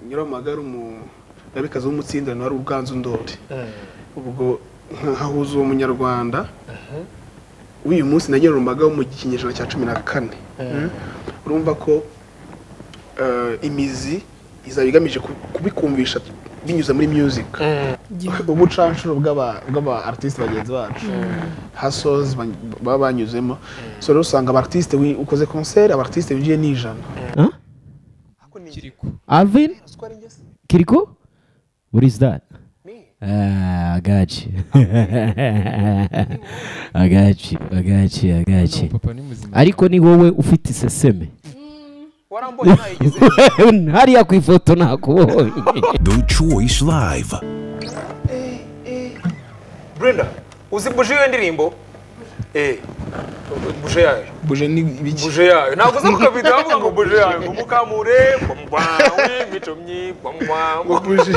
nyiramagare umugabekazi w'umutsindano wari ubwanzu ndoli ubwo nkahahuza uwo munyarwanda w'uyu munsi nagenera umbaga wo mu kinyejana cya cumi na kane urumva ko eh, imizi izaba igamije ku- kubikumvisha binyuze muri music ubucanshuro bw'aba- bw'aba-artiste bagenzi bacu hasozi baba banyuzemo so rero usanga abartiste wi- ukoze concert abartiste binjiye ni ijana Alvin? Kiriko? What is that? Me. Ah, I got you. I got you. I got you. I got you. papa ni muzima Ariko ni wowe ufite iseseme. warambonye ntayigize Hariya ku ifoto nakubonye. The Choice Live. Brenda uzi buje iyo ndirimbo eh buje yayo buje ni ibiki buje yayo ntabwo uza kukabita bavuga ngo buje yayo ngo mukamure bwamwawe mitomyi bwamwawe buje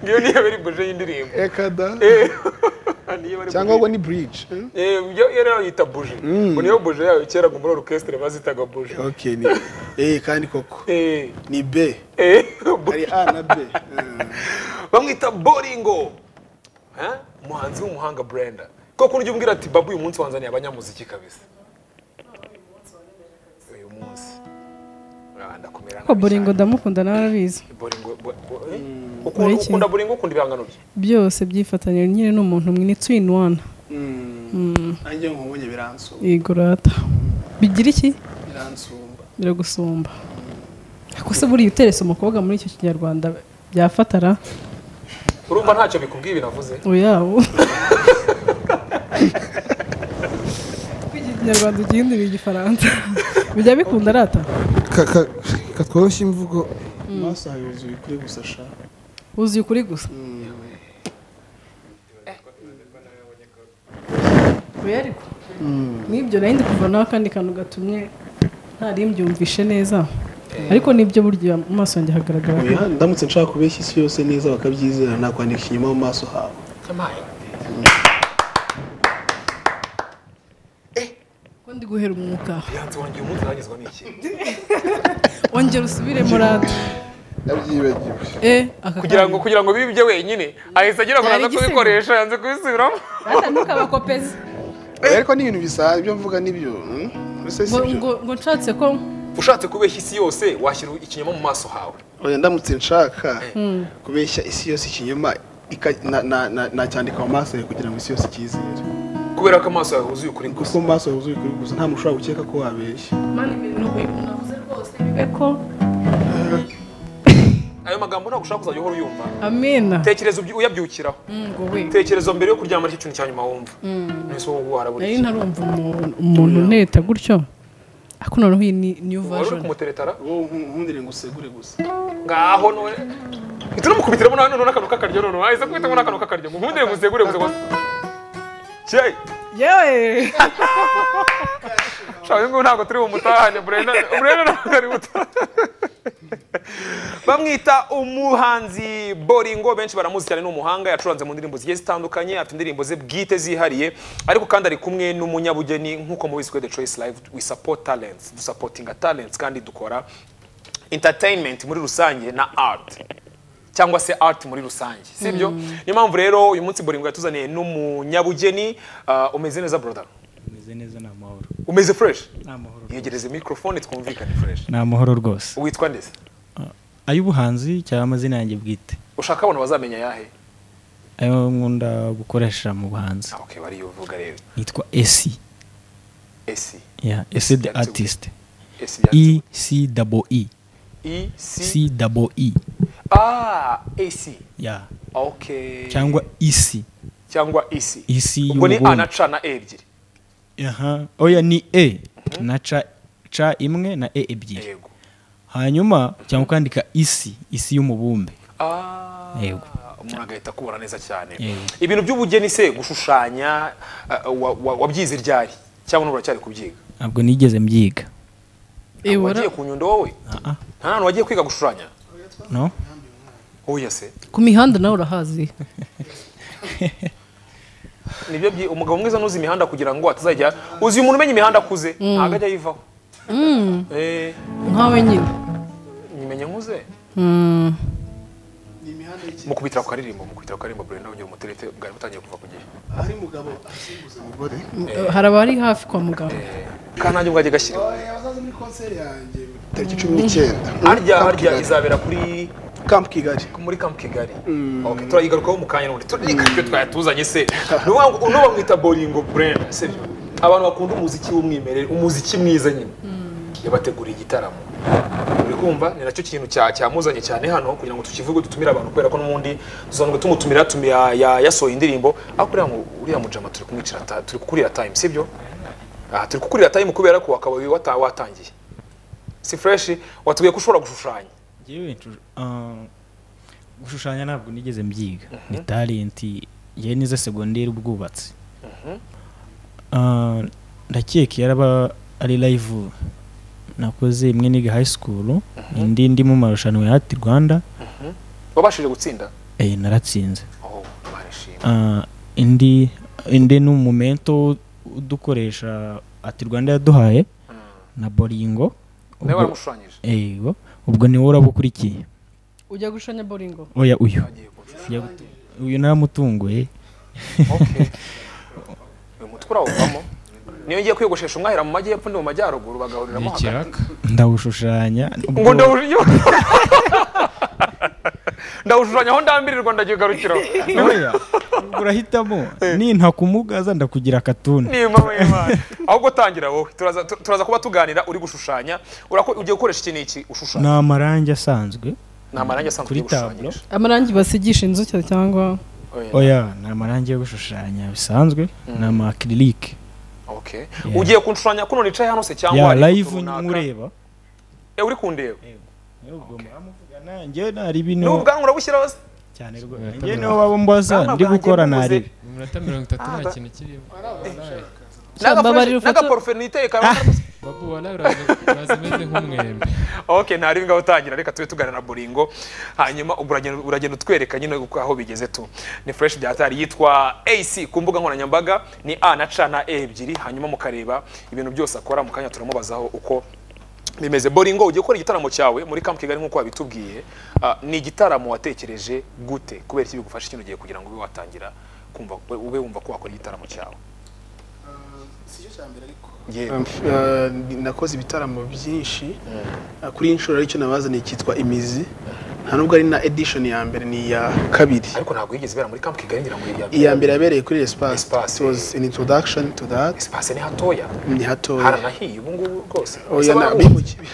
ngiyo niyo bari buje y'indirimbo ekada eh niyo bari cyangwa buje. ngo ni bridge eh? eh yo yo nayo yita buje ngo niyo buje yayo kera ngo muri orchestre bazitaga buje okay ni eh kandi koko eh ni b eh hari buje. a na b eh. bamwita boringo Eh? umuhanzi w'umuhanga brenda ko kurya umbwira ati babu uyu munsi wanzaniye abanyamuziki kabisa uyu munsi Ah, ndakumira nabi ko boringo cyane. ndamukunda nawe arabizi Bolingo- bo- bo- eh? Muri Ukunda- iki? ukunda boringo ukunda ibihangano bye byose byifatanyije nyine ni umuntu mwe ni twin one nanjye nkubonye biransumba yego rata bigira iki biransumba biragusumba ko se buriya uterese umukobwa muri icyo kinyarwanda byafatara urumva ntacyo bikubwiye binavuze uyawo kwiga ikinyarwanda ugihindurira igifaransa bijya bikunda rata katworoshya imvugo maso yuzuye kuri gusa sha wuzuye ukuri gusa oya ariko n'ibyo nari ndi kuva nawe akandi kantu gatumye ntarimbyumvishe neza ariko nibyo burya mu maso yanjye hagaragara ko- Oya, ndamutse nshaka kubeshya isi yose neza bakabyizera nakwandika ikinyoma mu maso hawe Yampaye. ko ndi guhera umwuka yanze wanjye uyu munsi urangizwa n'iki ongera usubiremo rata yabyibagiwe eh aka kugira kanya. ngo kugira ngo bibe ibye wenyine ahise agira ngo Byari naza igisebo. kubikoresha yanze kubisubiramo rata ntukabakopeze ariko ni ibintu bisanzwe ibyo mvuga nibyo mm, mbese si ngo byo ngo- ngo nshatse ko ushatse kubeshya isi yose washyira ikinyoma mu maso hawe Oya, ndamutse nshaka kubeshya isi yose ikinyoma ika- na- na- na- nacyandika mu maso yawe kugira ngo isi yose icyizere kubera ko amaso yawe yuzuye ukuri kuko gusa mu maso yuzuye ukuri gusa nta muntu ushobora gukeka ko wabeshya mani ibintu navuze rwose bibe ko ayo magambo ntabwo ushaka kuzajya uhora uyumva amena tekereza ubyi- uyabyukiraho ngo we tekereza mbere yo kuryama nicyo kintu cya nyuma wumva nese wowe warabura nari iki ntarumva umu- umuntu uneta gutyo ariko noneho iyi ni new wari uri version kumuteretara wowe nkundire ngo usegure gusa ngaho none mpita unumukubitiramo nawe noneho n'akantu k'akaryo noneho ahise kubitamo n'akantu k'akaryo ngo nkundire musegure gusa gusa cye yewe shaka uyu nguyu ntabwo turi bumutahane burenda burenda ntabwo ari butahane bamwita umuhanzi boringo benshi baramuzi cyane ni umuhanga yacuranze mu ndirimbo zigiye zitandukanye afite indirimbo ze bwite zihariye ariko kandi ari kumwe n'umunyabugeni nk'uko mubizi kuri the choice live we support talents dusapotinga talents kandi dukora entertainment muri rusange na art cyangwa se art muri rusange sibyo niyo mpamvu rero uyu munsi boringo yatuzaniye n'umunyabugeni ah, umeze neza brother meze neza ni amahoro umeze fresh ni amahoro yegereze mikorofone twumvikane fresh ni amahoro rwose witwa ndetse ay'ubuhanzi cyangwa amazina yanjye bwite ushaka abantu bazamenya yahe ayo nkunda gukoresha mu buhanzi Ah, okay bariyo uvuga rero yitwa esi esi ya esi the Yanditse artist esi e byanditse c double e e c c double e ah esi ya okay cyangwa isi cyangwa esi isi ubwo ni a na y'umugore c na e ebyiri aha oya ni e na ca ca imwe na e ebyiri yego hanyuma cyangwa ukandika isi isi y'umubumbe ah Yego. umuntu agahita akubona neza cyane Yego. ibintu by'ubugeni se gushushanya ah, wa- wa- wabyize ryari cyangwa n'ubu uracyari kubyiga ntabwo nigeze mbyiga Eh, wara- wagiye ku nyundo wowe Ah, ah, nta hantu wagiye kwiga gushushanya no oya se ku mihanda nawe urahazi nibyo byi umugabo mwiza nuzi imihanda kugira ngo atazajya uzi umuntu umenya imihanda akuze ntabwo ajya ayivaho Eh, nkawe nyine nyimenya nkuze Mm, ni imihanda y'ikirere mukubitira ku karirimbo mukubitira ku karirimbo burenda ugira umuterete bwari butangiye kuva ku gihe hari umugabo asimbuza umugore hari abari hafi kwa muganga kandi nanjye ubwajya gashyira oya bazaza muri konseri yanjye tariki cumi n'icyenda harya Camp harya Kigali. izabera kuri Camp Kigali muri kampu kigali Ok, turayigarukaho mu kanya n'ubundi turareka ibyo twayatuzanye se Ni ukuvuga ngo uno bamwita boringo burenda se abantu bakunda umuziki w'umwimerere umuziki mwiza nyine yabateguriye igitaramo uri kumva ni nacyo kintu cya- cyamuzanye cyane hano kugira ngo tukivuge dutumire abantu kubera ko n'ubundi tuzanwe tumutumira tumi- ya- ya- yasohoye indirimbo ariko uriya mu- uriya mujama turi kumwicira ta- turi kukurira time sibyo aha turi kukurira time kubera ko akaba wata- watangiye si fresh watubwiye ko ushobora gushushanya Njyewe nshu- ah, gushushanya ntabwo nigeze mbyiga ni talenti yewe nize segonderi ubwubatsi Ah, ndakeka yaraba ari live nakoze imwe niga high school indi ndi mu marushanwa ya hati rwanda wabashije gutsinda eh, naratsinze Oh, barishimye. Ah, indi indi ni umumento udukoresha ati rwanda yaduhaye na boringo nawe ubwo, waramushushanyije ego ubwo niwe uraba ukurikiye ujya gushanya boringo oya uyu agiye kurusha Ujya gutu- uyu naramutunguye okay uyu mutwe urawuvamo niyo ngiye kwiyogoshesha umwahera mu majyepfo ndi mu majyaruguru bagahuriramo hagati ndawushushanya ngo ubwo- ndawushushanya ndawushushanya aho ndambirirwa ndakigarukiraho oya ubwo urahitamo ninta kumugaza ndakugira akatuni niba w'imana ahubwo tangira wowe turaza tu- turaza kuba tuganira uri gushushanya urako ugiye gukoresha iki n'iki ni ushushanya amarangi asanzwe ni amarangi asanzwe Kuri ugiye gushushanyisha amarangi basigisha inzu cya- cyangwa Oya. oya ni amarangi yo gushushanya bisanzwe ni amakirike okay ugiye kunshushanya kuno nicaye hano se cyangwa ya hari ifoto live runaka? nkureba Eh, uri kundeba njyewe nari bino n'ubu bwangu urabushyiraho se cyane rwose njyewe niho baba mbaza Bwana ndi bwanjye gukora mvuze. naribi iminota mirongo itatu nta ba- kintu kirimo Mbabarira ufata- n'agaporufe niteye karabona babu ubona uraza umeze nk'umwembe ok ntari ngaho utangira reka tube tuganira na boringo hanyuma ubwo uragenda uragenda utwereka nyine uko aho bigeze tu ni fresh byatari yitwa ac ku mbuga nkoranyambaga ni a na c na e ebyiri hanyuma mukareba ibintu byose akora mu kanya turamubazaho uko bimeze boringo ugiye gukora igitaramo cyawe muri kampu kigali nk'uko wabitubwiye Ah, ni igitaramo watekereje gute kubera iki bigufasha ikintu ugiye kugira ngo ube watangira kumva ube wumva ko wakora igitaramo cyawe sicyo cya mbere ariko yewe Um, uh, ndi- nakoze ibitaramo byinshi Uh, kuri iyi nshuro aricyo nabazaniye cyitwa imizi nta nubwo ari na edition ya mbere ni iya kabiri ariko ntabwo yigeze ibera muri kampu kigali ngira ngo iri iya mbere. iya mbere yabereye kuri espace Espace. it was an introduction to that espace ni hatoya ni hatoya haranahiye ubu ngubu rwose oya Ese na- barawuzi? bimukiye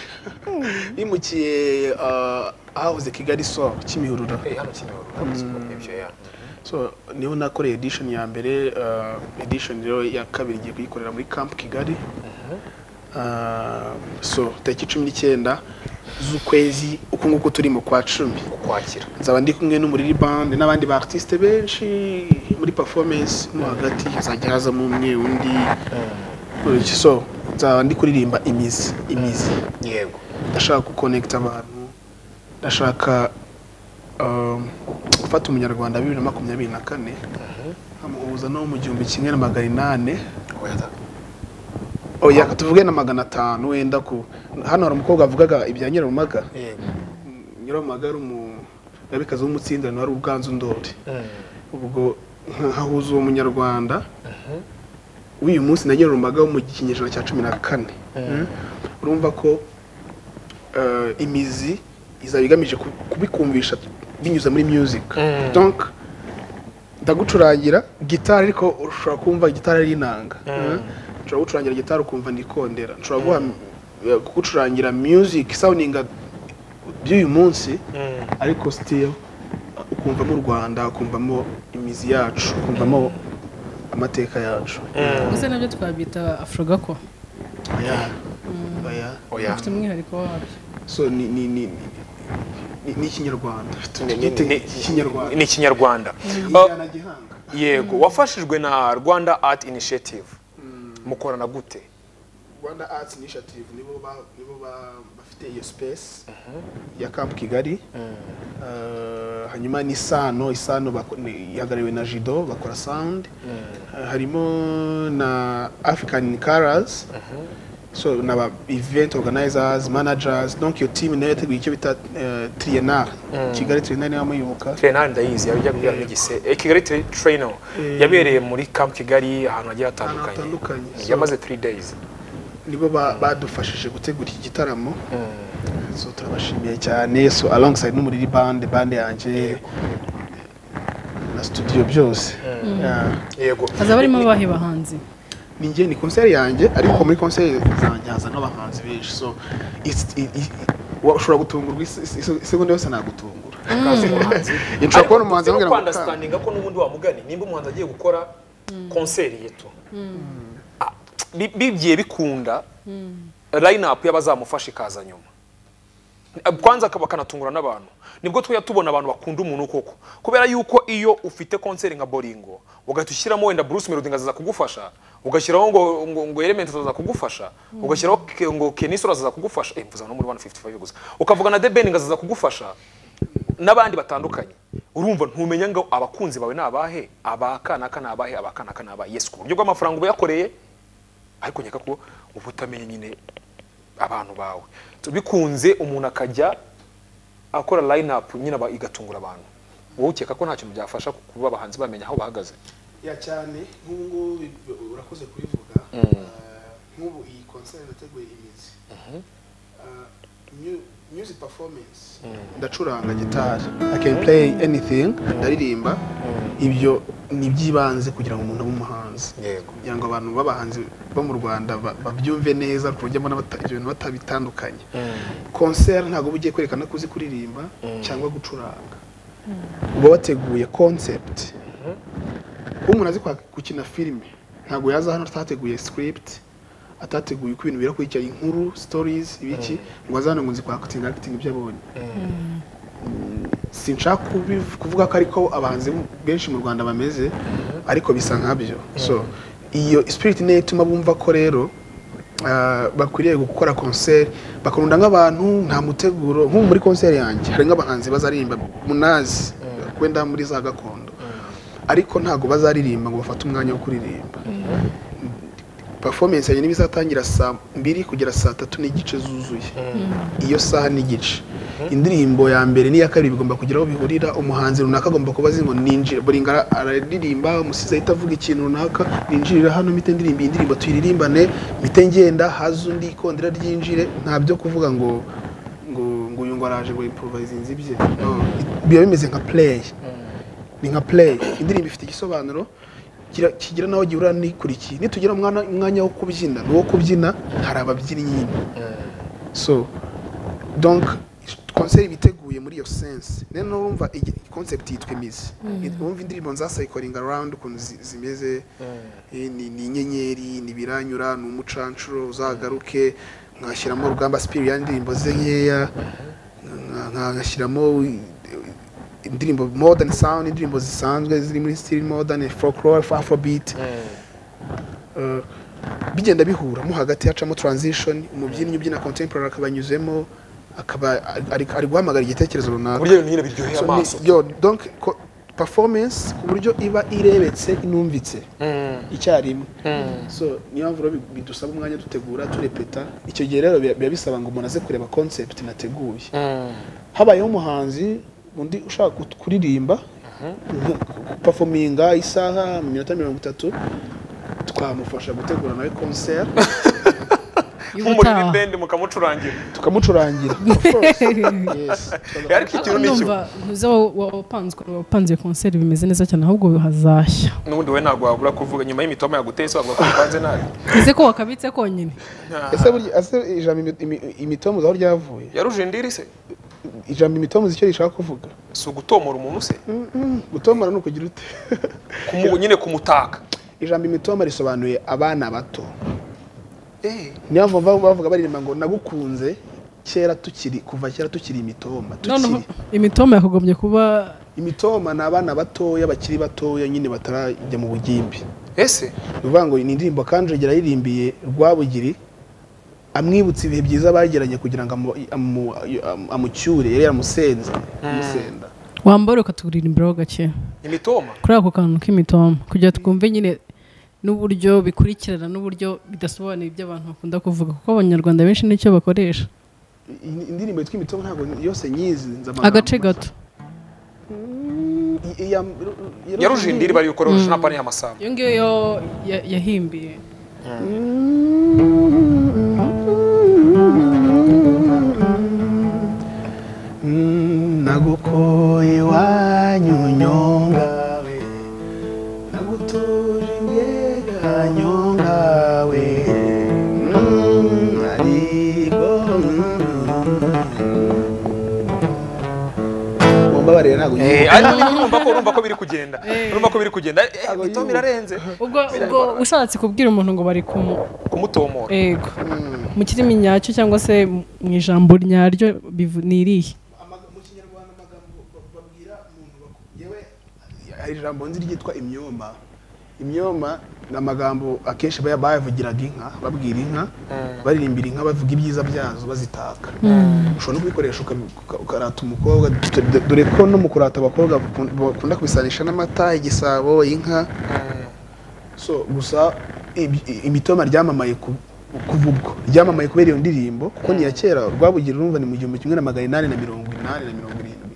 bimukiye uh, ahahoze kigali sol kimihurura Eh, hano Kimihurura, hano Kimihurura, ibyo ya. so niho nakoreye edition ya mbere uh, edition rero ya kabiri ngiye kuyikorera muri camp kigali uh, so tariki cumi n'icyenda z'ukwezi uku nguku turimo kwa cumi ukwakira nzaba ndi kumwe n'umuriri bande n'abandi ba artiste benshi muri performance mo hagati hazajya hazamo umwe undi Uh, so nzaba ndi kuririmba imizi imizi yego ndashaka gukonekita abantu ndashaka um, gufata umunyarwanda bibiri na makumyabiri na kane nkamuhuza no mu gihumbi kimwe na magana inane oya tuvuge na magana atanu wenda ku hano hari umukobwa wavugaga ibya nyirarumaga yego nyirarumaga ari umurabikazi w'umutsindano wari ubwanzu ndori ubwo hahuza uwo munyarwanda w'uyu munsi na nyirarumaga wo mu kinyejana cya cumi na kane Mm. urumva ko eh, imizi izaba igamije ku- kubikumvisha binyuze muri music donc ndagucurangira gitari ariko ushobora kumva gitari ari inanga Mm. nshobora gucurangira gitari ukumva ndikondera nshobora guha eh, kugucurangira music sounding by'uyu munsi ariko still uh, ukumvamo u rwanda ukumvamo imizi yacu ukumvamo amateka yacu gusa nabyo twabita afro gako Oya. Oya. oya afite umwihariko wabyo so ni ni ni ni- ni ikinyarwanda Ni- ni- Gite- ni- ikinyarwanda ni ikinyarwanda Injyana gihanga yego wafashijwe na rwanda art initiative mukorana gute rwanda arts initiative nibo ba- nibo ba- bafite iyo space ya camp kigali Uh, hanyuma ni sano isano bako- ni- ihagariwe na jido bakora sound Uh, harimo na african colors so n'aba event organizers managers donc iyo team nayo yateguye icyo bita eh, triennale kigali triennale niba muyibuka Trainer ndayizi yajya kugira ngo igise. Eh, Kigali Tra- Trainer yabereye muri Camp Kigali ahantu hagiye ahantu hatandukanye. hatandukanye So, Yamaze 3 days. nibo ba- badufashije gutegura iki gitaramo so turabashimiye cyane so alongside no muri bande bande yanjye na studio byose Yeah. Yego. hazaba harimo abahe bahanzi ni njye ni konseri yanjye ariko muri konseri zanjye haza n'abahanzi benshi so it's- i- i- wa- ushobora gutungurwa isi- isi- isi- isegonda yose nagutungura Kazi umuhanzi. nshobora kubona umuhanzi ambwira ngo kanda understanding ko n'ubundi wamugani nimba umuhanzi agiye gukora konseri yetu. Ah, bi- Bigiye bikunda line up y'abazamufasha ikaza nyuma. Ah, Kwanza akaba akanatungura n'abantu. Nibwo tujya tubona abantu bakunda umuntu koko. Kubera yuko iyo ufite konseri nka Boringo, ugahita ushyiramo wenda Bruce Melody ngo azaza kugufasha, ugashyiraho ngo ngo, ngo Element azaza kugufasha, ugashyiraho ke- ngo Kenisoro azaza kugufasha, eh mvuza no muri 155 gusa. Ukavuga na The Ben ngo azaza kugufasha, n'abandi batandukanye urumva ntumenya ngo abakunzi bawe ni abahe abakanaka ni abahe abakanaka ni abahe yes ku buryo bw'amafaranga uba yakoreye ariko nkeka ko uba utamenya nyine abantu bawe So, bikunze umuntu akajya akora line up nyine aba- igatungura abantu wowe ukeka ko nta kintu byafasha kuba abahanzi bamenya aho bahagaze ya cyane nk'ubu ngubu bi- urakoze kubivuga Eh, nk'ubu iyi konseri nateguye imizi Eh, mu- music performance ndacuranga gitari i can play anything ndaririmba ibyo ni iby'ibanze kugira ngo umuntu abe umuhanzi yego kugira ngo abantu b'abahanzi bo mu rwanda ba- babyumve neza ku buryo mbona bata- ibyo bintu batabitandukanye konseri ntabwo uba ugiye kwerekana ko uzi kuririmba cyangwa gucuranga uba wateguye concept umuntu azi kwa- gukina filime ntabwo yaza hano atateguye script atateguye uko ibintu birakurikiye inkuru stories ibiki ngo aze hano ngo nzi kwa acting acting ibyo abonye sinshaka kubiv- kuvuga ko ariko abahanzi benshi mu rwanda bameze ariko bisa nkabyo so iyo spirit niyo ituma bumva ko rero ah, bakwiriye gukora concert bakarunda nk'abantu nta muteguro nk'ubu muri concert yanjye hari nk'abahanzi bazaririmba munazi wenda muri za gakondo ariko ntabwo bazaririmba ngo bafate umwanya wo kuririmba performance yanjye n'ibizatangira saa mbiri kugera saa tatu n'igice zuzuye iyo saha n'igice indirimbo ya mbere n'iya kabiri bigomba kugira aho bihurira umuhanzi runaka agomba kuba azi ngo ninjira buri ngara araririmba umusizi ahita avuga ikintu runaka ninjirira hano mite ndirimba iyi ndirimbo tuyiririmbane mite ngenda haze undi ikondera ryinjire nta byo kuvuga ngo ngo ngo uyu ngo araje ngo improvisinze ibye No, biba bimeze nka play ni nka play indirimbo ifite igisobanuro kira- kigira naho gihurira n'ikurikiye nitugira umwana- umwanya wo kubyina n'uwo kubyina hari ababyinnyi so donc konseri iba iteguye muri iyo sense rero n'urumva concept yitwa imizi wumva indirimbo nza cycling around ukuntu zi- zimeze eh, ni ni inyenyeri ni ibiranyura ni umucancuro uzagaruke nkashyiramo rugamba spiri ya ndirimbo ze nkeya nka- nka- nkashyiramo i- indirimbo modern sound indirimbo zisanzwe ziri muri still modern folklore afrobeat Eh, bigenda bihura mo hagati hacamo transition umubyinnyi ubyina contemporary akabanyuzemo akaba ari ari guhamagara igitekerezo ku runaka buryo ibintu nyine biryoheye So, ni- amaso yo donc ko- performance ku buryo iba irebetse inumvitse Mm, icyarimwe mm. so niyo mpamvu rero bi- bidusaba umwanya dutegura turepeta icyo gihe rero biba biba bisaba ngo umuntu aze kureba concept nateguye Mm. habayeho umuhanzi undi ushaka gut- kuririmba pafominga isaha iminota mirongo itatu twamufasha gutegura nawe konseri nk'umuriro y'ubutaha ibende mukamucurangira tukamucurangira Of course. Yes. ariko ikintu ni cyo numva ntuze wa- wa- wapanzwe wapanze iyo konseri bimeze neza cyane ahubwo hazashya n'ubundi we ntabwo wabura kuvuga nyuma y'imitoma yaguteye sobanura ko upanze nabi ese ko wakabitse konyine ese burya- ese ijambo imi- imi- imitomuzi aho ryavuye yaruje indiri se ijambo imitomuzi icyo rishaka kuvuga si ugutomora umuntu se gutomora ni ukugira ute Kumu- nyine kumutaka ijambo imitoma risobanuye abana bato niyo mpamvu bavuga- bavuga baririmba ngo nagukunze kera tukiri kuva kera tukiri imitoma noneho tukiri imitoma yakagombye kuba imitoma ni abana batoya bakiri batoya nyine batarajya mu bugimbi ese ni ukuvuga ngo ni indirimbo kanjogera yaririmbiye rwabugiri amwibutsa ibihe byiza bagiranye kugira ngo amu- amu- amu- amucyure yari yaramusenze amusenda wambara ukatugurira imbere ho gake imitoma kuri ako kantu k'imitoma kugira twumve nyine n'uburyo bikurikirana n'uburyo bidasobanuye ibyo abantu bakunda kuvuga kuko abanyarwanda benshi nicyo bakoresha In- indirimbo yitwa imitoma ntabwo yose nyizi nzi amagambo agace gato I- iya- ya- ya- yarujindiri bari gukora urusha napani y'amasambu iyo ngiyo yo ya- yahimbiye Mm, nagukoye iwanyu nyongawe nagutuje imbega nyongawe Mm, ariko mumbabarire ntabwo Eh, ariko ni urumva ko urumva ko biri kugenda urumva ko biri kugenda Eh, imitoma irarenze ubwo ubwo ushatse kubwira umuntu ngo bari kumu kumutomora ego mu kirimi nyacyo cyangwa se mu ijambo nyaryo bivu- ni irihe mu kinyarwanda amagambo ba- babwira umuntu baku- yewe hari ijambo nzi ryitwa imyoma imyoma ni amagambo akenshi baya- bayavugiraga inka babwira inka baririmbira inka bavuga ibyiza byazo bazitaka ushobora no kubikoresha ukam- uka- ukarata umukobwa d- d- dore ko no mu kurata abakobwa bakun- bakunda kubisanisha n'amata igisabo inka so gusa ibi- i- imitoma ryamamaye ku- kuva ubwo ryamamaye kubera iyo ndirimbo kuko ni iya kera rwabugira urumva ni mu gihumbi kimwe na magana inani na mirongo inani na mirongo irindwi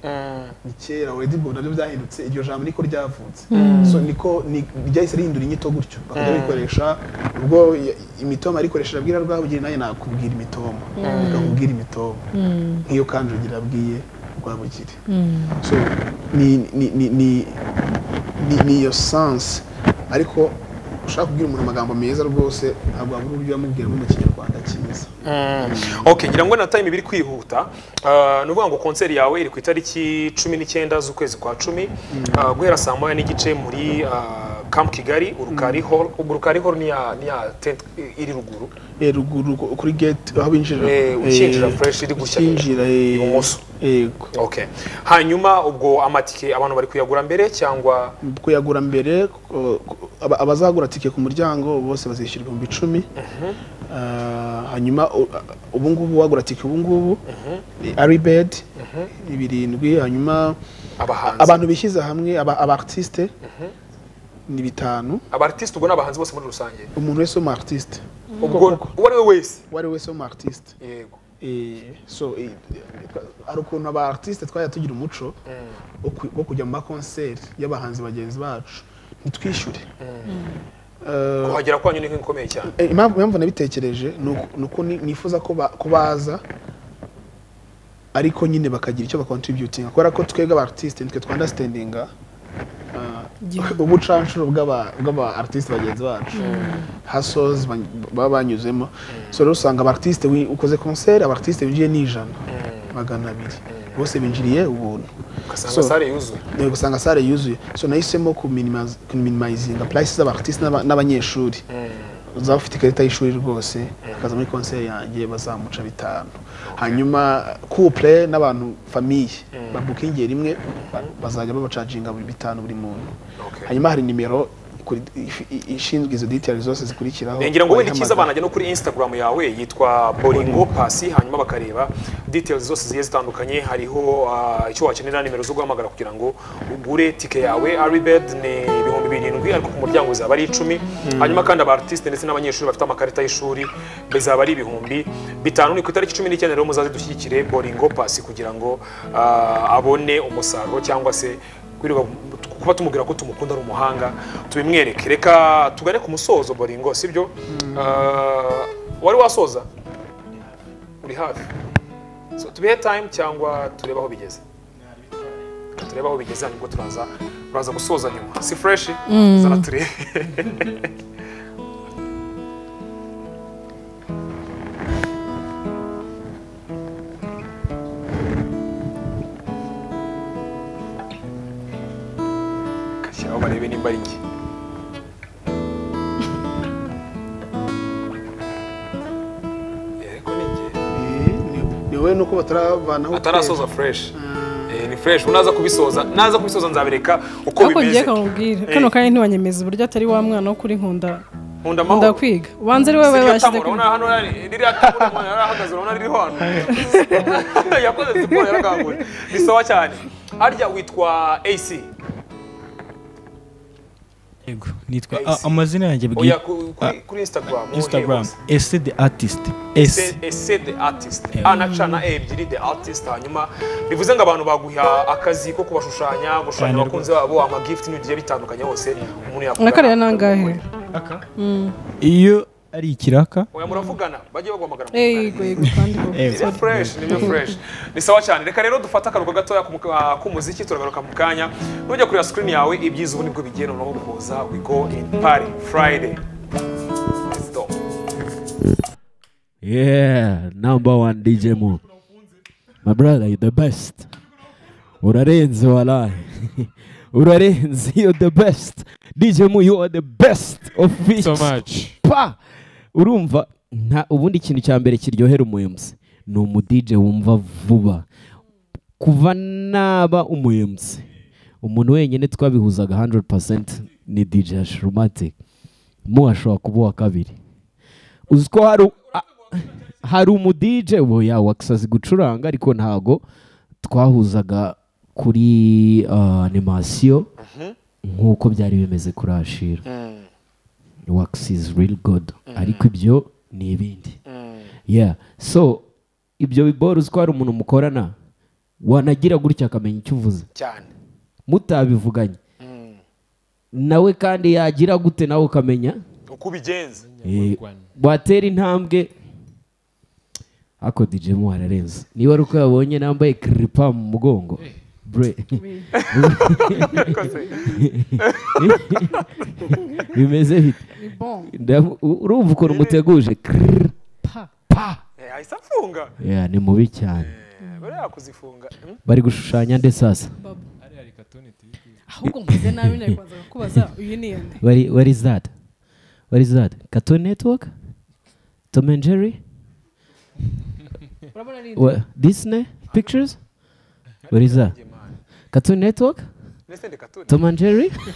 ni kera wedi bwo nabyo byahindutse iryo jambo niko ryavutse so niko ni- ryahise rihindura inyito gutyo bakajya bikoresha ubwo ya- imitoma yarikoresheje abwira rwabugira nawe nakubwira imitoma rikakubwira imitoma nk'iyo kanjogera abwiye rwabugire so ni ni ni ni ni ni iyo sansi ariko ushaka kubwira umuntu amagambo meza rwose ntabwo wabura uburyo uyamubwiramo mu kinyarwanda cyiza ok ngira ngo na time biri kwihuta Ah, ni ukuvuga ngo konseri yawe iri ku itariki cumi n'icyenda z'ukwezi kwa cumi Ah, guhera saa moya n'igice muri ah, camp kigali urukari hall ubwo urukari hall ni ya ni ya tent eh, iri ruguru Eh, ruguru ku- kuri gate aho binjirira Eh, ukinjira fresh iri gushya ukinjira eh, ibumoso. yego ok hanyuma ubwo amatike abantu bari kuyagura mbere cyangwa kuyagura mbere ku- ku- aba- abazagura tike ku muryango bose bazishyura ibihumbi icumi Ah, hanyuma u- a- ubu ngubu wagura tike ubu ngubu ari bedi ni birindwi hanyuma abahanzi abantu bishyize hamwe aba aba artiste ni bitanu abartiste ubwo ni abahanzi bose muri rusange umuntu wese w'umu artiste ubwo uwo ari we wese uwo ari we wese w'umu artiste yego Eh, so eh, hari ukuntu aba artiste twajya tugira umuco wo ku- wo kujya mu makonseri y'abahanzi bagenzi bacu ntitwishyure Eh, kuhagera kwanyu ni nk'ikomeye cyane Eh, impamvu impamvu nabitekereje ni uku- ni uko ni- nifuza ko ba- ko baza ariko nyine bakagira icyo bakontributinga kubera ko twebwe aba artiste nitwe twandastandinga Igihugu. ubucanshuro bw'aba bw'aba artiste bagenzi bacu hasozi ban- baba banyuzemo so rero usanga aba artiste wi- ukoze concert aba artiste binjiye ni ijana magana abiri bose binjiriye ubuntu ugasanga So- sare yuzuye Eh, gusanga sale yuzuye so nahisemo kuminimazi- kuminimayizinga purayisi z'abartiste n'aba- n'abanyeshuri uzaba ufite ikarita y'ishuri rwose akaza muri konseri yanjye bazamuca bitanu hanyuma couple n'abantu famiye babukingera rimwe ba- bazajya babacaginga buri bitanu buri muntu Okay. hanyuma hari nimero ikuri- if- i- ishinzwe izo details zose zikurikiraho Eh, ngira ngo wenda icyiza wayihamagara. banajya no kuri instagram yawe yitwa boringo pasi hanyuma bakareba details zose zigiye zitandukanye hariho ah, icyo wakenera nimero zo guhamagara kugira ngo ugure tike yawe aribed ni ibihumbi birindwi ariko ku muryango zaba ari icumi hanyuma kandi aba artiste ndetse n'abanyeshuri bafite amakarita y'ishuri bizaba ari ibihumbi bitanu ni ku itariki cumi n'icyenda rero muzaze dushyigikire boringo pasi kugira ngo ah, abone umusaruro cyangwa se kwirirwa kuba tumubwira ko tumukunda ari umuhanga tubimwereke reka tugane ku musozo boringo sibyo Ah, wari wasoza uri hafi so tubihe time cyangwa turebe aho bigeze Reka turebe aho bigeze hanyuma ubwo turaza turaza gusoza nyuma si fresh zana turebe aho barebe nimba ari njye Eh, ariko ni njye Eh, ni- ni wowe nuko bataravanaho atarasoza fresh Eh, ni fresh unaza kubisoza naza kubisoza nzabereka uko ako ngiye bimeze kamubwira Eh. kano kanya ntiwanyemeza uburyo atari wa mwana wo kuri nkunda nkunda nkunda amahoro kwiga ubanza ari wowe Siriya bashyize tamura urabona hano yari- ririya tamura umuntu yari ahagaze urabona ririho hano yakoze siporo yarakanguye bisoba cyane harya witwa AC yego nitwa I a- see. amazina yanjye bwite oya ku- kuri kuri instagram instagram ese the artist ese ese the artist a na c na e ebyiri the artist hanyuma bivuze ngo abantu baguha akazi ko kubashushanya gushushanya Cyane abakunzi babo amagifuti n'ibintu bigiye bitandukanye hose umuntu yakora na kariya ni angahe iyo ari ikiraka oya muravugana bajye baguhamagara eyi yego yego kandi Yego. nibyo fresh nibyo fresh ni sawa cyane reka rero dufate akaruhuko gatoya ku muka- ah, k'umuziki turagaruka mu kanya nujya kureba screen yawe ibyiza ubu nibwo bigiye noneho kuza we go in party friday Let's go. Yeah, number one DJ Mo. My brother, you're the best. Urarenze walahi. Urarenze, you're the best. DJ Mo, you are the best of it. so much Pa! Urumva, nta ubundi ikintu cya mbere kiryohera umuyemzi. Ni umudije wumva vuba. Kuva naba umuyemzi. Umuntu wenyine twabihuzaga 100% ni DJ Ashromatic. Mo ashobora kuba uwa kabiri. uzi ko hari u- a- hari umudije boya wakasazi gucuranga ariko ntago twahuzaga kuri ah, animasiyo nk'uko byari bimeze kuri ashira wakisi is real good ariko ibyo ni ibindi yeah so ibyo biboro uzi ko hari umuntu mukorana wanagira gutya akamenya icyo uvuze cyane mutabivuganye nawe kandi yagira gute nawe ukamenya uko ubigenza Eh, watera intambwe ako DJ mu ararenze niba ari uko yabonye nambaye kiripa mu mugongo bre bimeze bite Ndamu- u- urumva ukuntu muteguje Kirr, pa, pa. Eh, ahise afunga Yeah, ni mubi cyane Eh, bari yakuzifunga Hmm? bari gushushanya nde sasa ahubwo mvuze nabi nari kwanza kubaza uyu ni yande Where, where is that? Where is that? Cartoon Network? Tom and Jerry? urabona ni Wha- Disney Pictures? Where is that? Cartoon Network? Ndetse ndeka tu- Tom and Jerry? ahubwo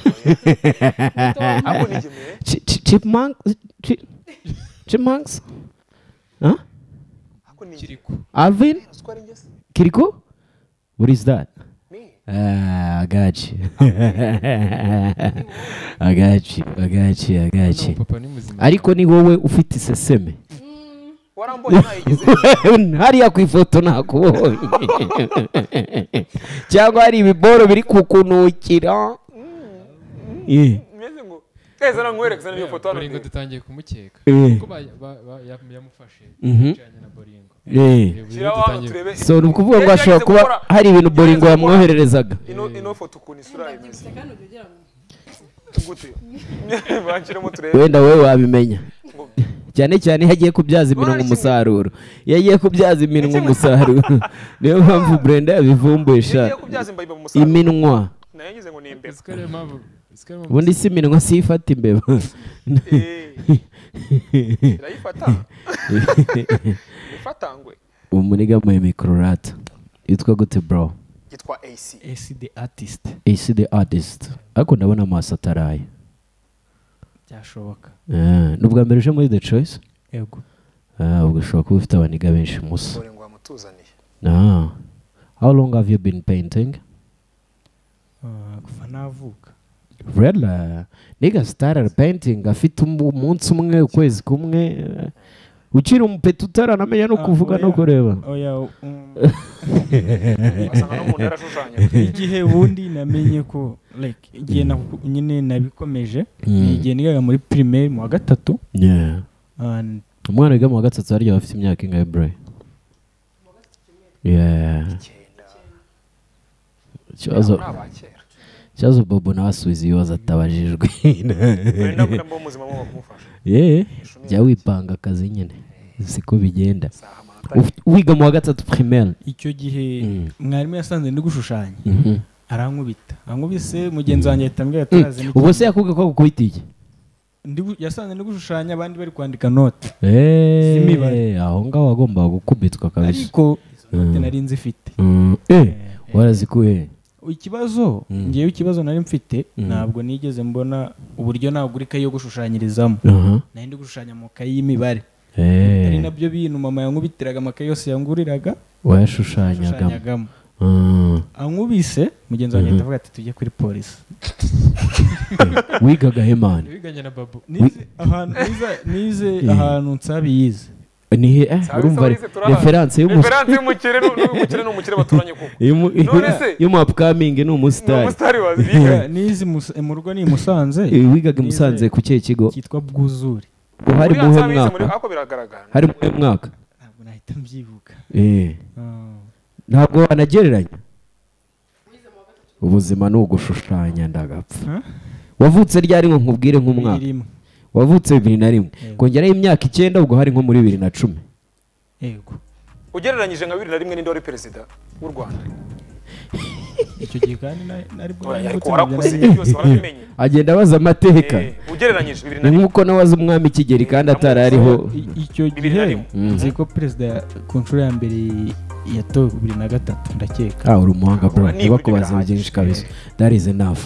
ni igemeye Ch- ch- chipmunk? Chi- chipmunks? Huh? ahubwo ni Alvin? igemeye ko ari ingese Kiriko? What is that? Me. Ah, I got you. I got you. I got you. I got you. papa ni muzima Ariko ni wowe ufite iseseme. warambonye nayigeze hariya ku ifoto nakubonye cyangwa hari ibiboro biri kukunukira Ye, meze ngo eze nankwerekeza n'iyo foto hano boringo ndeba. dutangiye kumukeka Eh. ko ba- ba- ba- ya- yamufashe Mhm. yajyanye na boringo ye. Shyiraho hano turebe so ni ukuvuga ngo hashobora kuba hari ibintu boringo yamwohererezaga ino ino foto ukuntu isura imeze kandi ujya ugira ngo gute banshiremo turebe wenda wowe wabimenya cyane cyane iyo agiye kubyaza iminwa umusaruro iyo agiye kubyaza iminwa umusaruro niyo mpamvu brenda Iyo yabivumburisha ugiye kubyaza imbabi mu musaruro iminwa nayo ngize ngo ni imbeba Ese ko ariyo mpamvu ese ko ariyo mpamvu ubundi si iminwa si ifata imbeba Eh, irayifata ifatangwe umunigamuye mikororata yitwa gute bro yitwa AC ese the artist isi the artist ariko ndabona amaso ataraye byashoboka Eh, ni ubwa mbere uje muri the choice yego Ah, ubwo ushobora kuba ufite abaniga benshi musa bore ngo wamutuzaniye Ah. how long have you been painting Ah, kuva navuka Really? niga started painting afite um- umunsi umwe ukwezi kumwe eh, ukiri umupeta utaranamenya no Ah, kuvuga no oya. kureba oya um, wasanga n'umuntu yarashushanya igihe ubundi namenye ko like igihe na- nyine nabikomeje Mm. ni igihe nigaga muri primaire mu wa gatatu Yeah. and umwana wiga mu wa gatatu harya aba afite imyaka ingahe bro Yeah. Icyenda. ikibazo Ni abakera ikibazo bobo nawe asubiza ibibazo atabajijwe wenda mbona mbo muzima mwo kumufasha yeee jya wipanga akazi nyine siko bigenda saha amanota Uf- wiga mu wa gatatu primaire icyo gihe Mm. mwarimu yasanze ndi gushushanya Mhm. arankubita arankubise mugenzi wanjye ahita ambwira ati "Urazi ni- ubwo se yakubwiye ko akukubita iki Ndi gu- yasanze ndi gushushanya abandi bari kwandika note Eeeeh, Z'imibare. aho ngaho wagombaga gukubitwa kabisa ariko izo note Mm. nari nzifite Mm, eh, warazikuye he? ikibazo Mm. ngewe ikibazo nari mfite Mm. ntabwo nigeze mbona uburyo nagura ikayi yo gushushanyirizamo Aha. nari ndi gushushanya mu kayi y'imibare Eeeeh, ari nabyo bintu mama yankubitiraga amakayi yose yanguriraga wayashushanyagamo yashushanyagamo Mm, aho nkubise mugenzi wanjye ndavuga ati tujye kuri polisi wigaga hemani Wiganye na babu nize ahantu nize- nize ahantu nsabi yize nihe eh, Sawa, urumva sawa, sawa, turahazi. referanse referanse y'umukire nu- n'umukire n'umukire baturanye kuko None se- y'umuapkamingi ni ni umusitari umusitari waziga nize i Musa- mu rugo ni i Musanze Eh, wigaga i musanze Nize- ku kihe kigo cyitwa bwuzure hari Uriya muhe nsabize muri- mwaka ariko biragaragara hari muhe mwaka ntabwo nahita mbyibuka Eh, Ah. ntabwo wanagereranya ubuzima ni ugushushanya ndagapfa Huh? wavutse ryari ngo nkubwire nk'umwaka Bibiri rimwe. wavutse bibiri na rimwe Yego. kongeraho imyaka icyenda ubwo hari nko muri bibiri na cumi yego ugereranyije nka bibiri na rimwe n'indi wari perezida w'u rwanda icyo gihe kandi na- nari bwo Oya, ariko navutse mu warakuze bya- ibyo byose warabimenye agenda abaza amateka Eh, ugereranyije bibiri na ni rimwe nk'uko nawaza umwami kigeli kandi atari ariho I- icyo Bibiri na gihe rimwe. nzi ko perezida ya- ku nshuro ya mbere yatowe bibiri na gatatu ndakeka ah uri umuhanga bro Nibura ntibakubaze birahagije. byinshi kabisa that is enough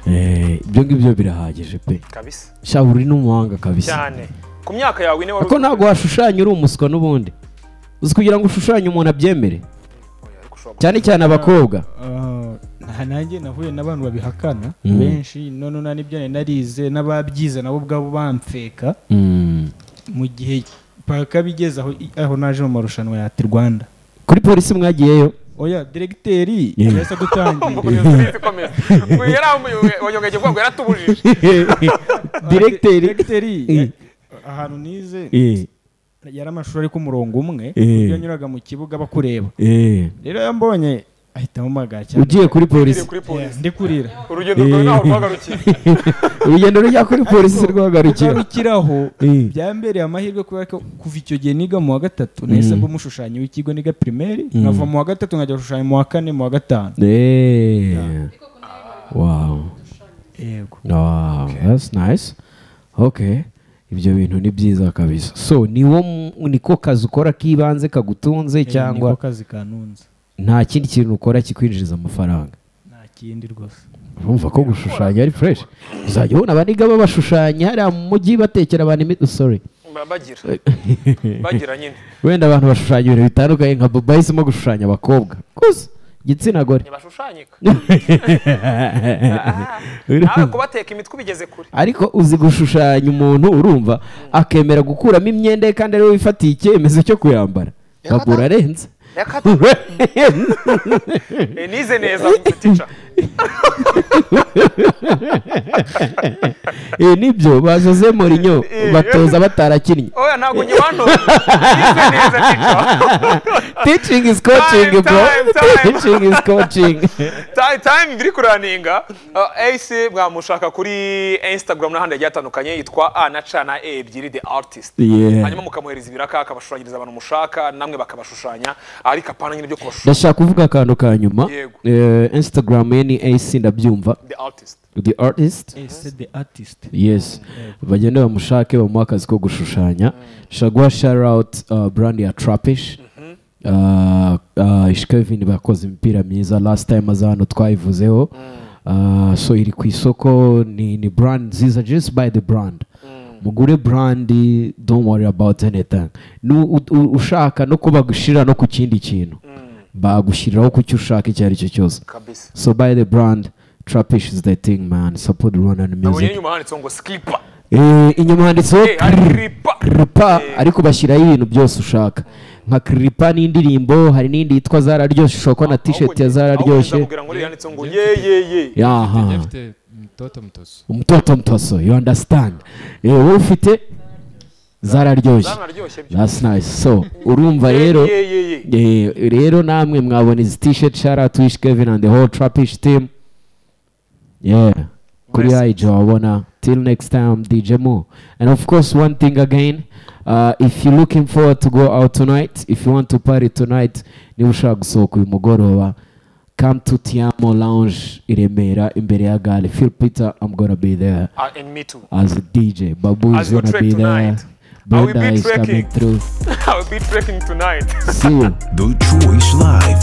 Eh, ibyo ngibyo birahagije pe kabisa sha uri n'umuhanga kabisa cyane ku myaka yawe ine wari kuko ntabwo washushanya uri umuswa n'ubundi uzi kugira ngo ushushanye umuntu abyemere Oya, ariko ushobora cyane cyane abakobwa Ah, nta nanjye nahuye n'abantu babihakana Mm. benshi none na nibyo nari narize n'ababyize nabo ubwabo bamfeka Mm. mu gihe paka bigeze aho aho naje mu marushanwa ya ati rwanda kuri polisi mwagiyeyo oya diregiteri Yeah. yahise adutangira gukomeza urizi komeza ngo yari wanyongeye kuvuga ngo yaratubujije direkiteri diregiteri Eh. ahantu nize Eh, yari amashuri ari ku murongo umwe Eh. iyo yanyuraga mu kibuga bakureba eh. rero yambonye ahita amumagara cyane ugiye kuri polisi Ugiye kuri Yeah, polisi ndi kurira urugendo rwawe ntaho rwagarukiye urugendo rujya kuri polisi rwagarukira ugarukiraho Eh. byambereye amahirwe kubera ko kuva icyo gihe niga mu wa gatatu nahise mba umushushanyi w'ikigo niga primaire nkava mu wa gatatu nkajya gushushanya mu wa kane mu wa gatanu Eh. wow yego wow that's nice okay ibyo bintu ni byiza kabisa so niwo mu- niko kazi ukora k'ibanze kagutunze cyangwa niko kazi kanunze nta kindi kintu ukora kikwinjiriza amafaranga nta kindi rwose urumva ko gushushanya ari fresh uzajya ubona abaniga babashushanya hariya mu mujyi batekera abantu imiti sorry Ba- bagira bagira nyine wenda abantu bashushanya ibintu bitandukanye nka bobo yahisemo gushushanya abakobwa gusa igitsina gore ntibashushanyika nawe kubateka imitwe ubigeze kure ariko uzi gushushanya umuntu urumva akemera gukuramo imyenda ye kandi ariwe wifatiye icyemezo cyo kuyambara bagura arenze yakata Eh, nize neza tica Eh, nibyo bazoze morinyo batoza batarakinnye oya ntabwo njye wantoza nize neza tica teaching is coaching Time, bro time, time. teaching is coaching time time biri kuraninga uh, ace mwamushaka kuri instagram n'ahandi hagiye hatandukanye yitwa a na c na e ebyiri the artist Yeah. hanyuma mukamuhereza ibiraka akabashushanyiriza abantu mushaka namwe bakabashushanya ariko apana nyine byo kubashushanya ndashaka kuvuga akantu ka nyuma Yego. Eh, instagram ye ni ac ndabyumva the artist the artist ese the artist yes bagende bamushake bamuhe akazi ko gushushanya nshobora guha share out uh, brand ya trapish Uh, uh, ishkevin bakoze imipira myiza last time aza hano twayivuzeho Uh, so iri ku isoko ni, ni brand nziza just buy the brand mugure brandi don't worry about anything Nu- u- u- ushaka no kubagushirira no ku kindi kintu bagushyiriraho ku cyo ushaka icyo ari cyo cyose kabisa So buy the brand. Trapish is the thing, man. Support Rwandan nabonye music. inyuma handitseho ngo skipa Eh, inyuma handitseho Eh, hari kripa. kripa Eh. ariko bashyiraho ibintu byose ushaka nka kripa n'indirimbo hari n'indi yitwa zararyoshye ushobora kubona t-shirt ya zararyoshye kugira ngo uriya yanditseho ngo ye ye ye Yari yaha afite mtoto mtoso umutoto mtoso you understand eh, wowe ufite zararyoshye zanaryoshye byo that's nice so urumva rero Ye, ye, ye. eh, rero namwe mwabona izi t-shirt shout out to Wish Kevin and the whole Trapish team yeah kuri IG wabona till next time DJ Mo and of course one thing again uh, if you're looking forward to go out tonight if you want to party tonight niba ushaka gusohoka uyu mugoroba come to Tiamo Lounge i Remera imbere ya gare Phil Peter I'm gonna be there Ah, and me too as a DJ Babu As is you gonna track be there tonight. I will Brenda be is coming tracking. through I will be trekking tonight see you The Choice Live.